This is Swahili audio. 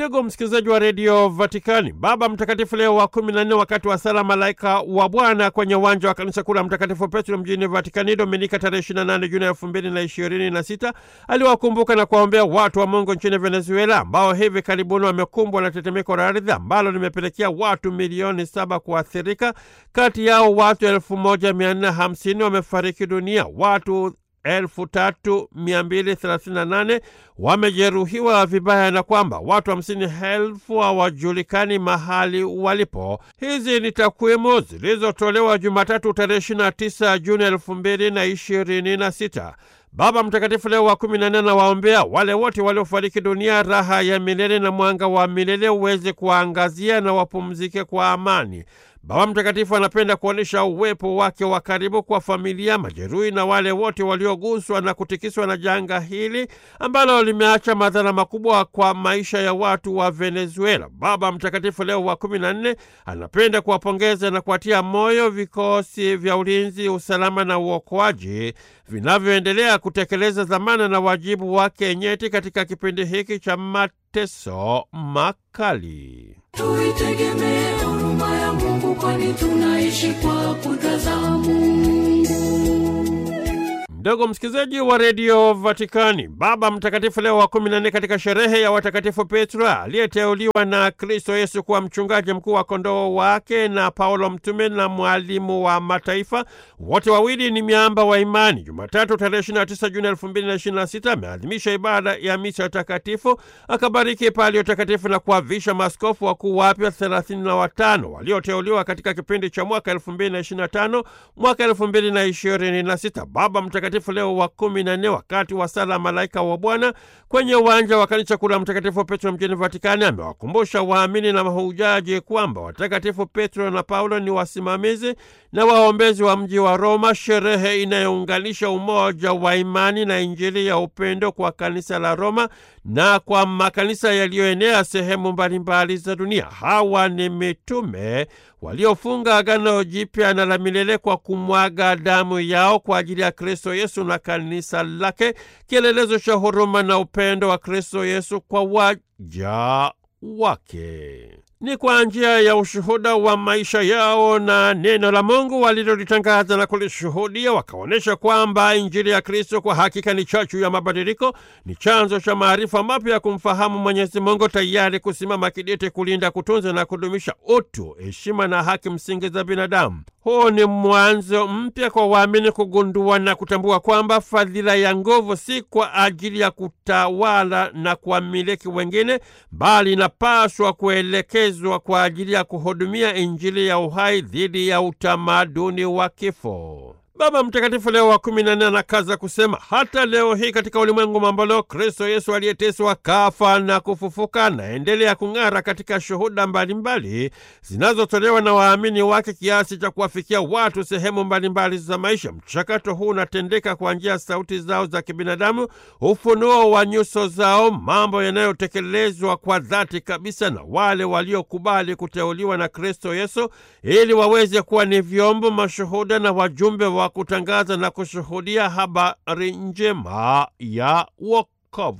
Ndugu msikilizaji wa redio Vatikani, Baba Mtakatifu Leo wa kumi na nne, wakati wa sala malaika wa Bwana kwenye uwanja wa kanisa kuu la Mtakatifu Petro mjini Vatikani Dominika tarehe 28 Juni elfu mbili na ishirini na sita aliwakumbuka na kuwaombea watu wa Mungu nchini Venezuela ambao hivi karibuni wamekumbwa na tetemeko la ardhi ambalo limepelekea watu milioni saba kuathirika. Kati yao watu elfu moja mia nne hamsini wamefariki dunia, watu elfu tatu mia mbili thelathini na nane wamejeruhiwa vibaya na kwamba watu hamsini elfu hawajulikani mahali walipo. Hizi ni takwimu zilizotolewa Jumatatu tarehe 29 Juni elfu mbili na ishirini na sita. Baba Mtakatifu Leo wa kumi na nne anawaombea wale wote waliofariki dunia raha ya milele na mwanga wa milele uweze kuwaangazia na wapumzike kwa amani. Baba Mtakatifu anapenda kuonyesha uwepo wake wa karibu kwa familia, majeruhi na wale wote walioguswa na kutikiswa na janga hili ambalo limeacha madhara makubwa kwa maisha ya watu wa Venezuela. Baba Mtakatifu Leo wa kumi na nne anapenda kuwapongeza na kuwatia moyo vikosi vya ulinzi, usalama na uokoaji vinavyoendelea kutekeleza dhamana na wajibu wake nyeti katika kipindi hiki cha mateso makali. Tuitegemee huruma ya Mungu, kwani tunaishi kwa kudra za Mungu. Ndugu msikilizaji wa redio Vatikani, Baba Mtakatifu Leo wa kumi na nne katika sherehe ya watakatifu Petro aliyeteuliwa na Kristo Yesu kuwa mchungaji mkuu wa kondoo wake na Paulo mtume na mwalimu wa mataifa, wote wawili ni miamba wa imani. Jumatatu tarehe 29 Juni 2026 ameadhimisha ibada ya misa takatifu, akabariki palio takatifu na kuwavisha maaskofu wakuu wapya 35 walioteuliwa katika kipindi cha mwaka 2025 mwaka 2026. Baba Mtakatifu Leo wa kumi na nne wakati wa sala malaika wa Bwana kwenye uwanja wa kanisa kuu la Mtakatifu Petro mjini Vatikani amewakumbusha waamini na mahujaji kwamba watakatifu Petro na Paulo ni wasimamizi na waombezi wa mji wa Roma, sherehe inayounganisha umoja wa imani na Injili ya upendo kwa kanisa la Roma na kwa makanisa yaliyoenea sehemu mbalimbali za dunia. Hawa ni mitume waliofunga agano jipya na la milele kwa kumwaga damu yao kwa ajili ya Kristo Yesu na kanisa lake, kielelezo cha huruma na upendo wa Kristo Yesu kwa waja wake. Ni kwa njia ya ushuhuda wa maisha yao na neno la Mungu walilolitangaza na kulishuhudia, wakaonyesha kwamba Injili ya Kristo kwa hakika ni chachu ya mabadiliko, ni chanzo cha maarifa mapya ya kumfahamu Mwenyezi Mungu, tayari kusimama kidete kulinda, kutunza na kudumisha utu, heshima na haki msingi za binadamu. Huu ni mwanzo mpya kwa waamini kugundua na kutambua kwamba fadhila ya nguvu si kwa ajili ya kutawala na kuwamiliki wengine, bali inapaswa kuelekezwa kwa ajili ya kuhudumia Injili ya uhai dhidi ya utamaduni wa kifo. Baba Mtakatifu Leo wa kumi na nne anakaza kusema hata leo hii katika ulimwengu mamboleo, Kristo Yesu aliyeteswa, kafa na kufufuka anaendelea kung'ara katika shuhuda mbalimbali zinazotolewa na waamini wake kiasi cha kuwafikia watu sehemu mbalimbali za maisha. Mchakato huu unatendeka kwa njia ya sauti zao za kibinadamu, ufunuo wa nyuso zao, mambo yanayotekelezwa kwa dhati kabisa na wale waliokubali kuteuliwa na Kristo Yesu ili waweze kuwa ni vyombo, mashuhuda na wajumbe wa kutangaza na kushuhudia habari njema ya wokovu.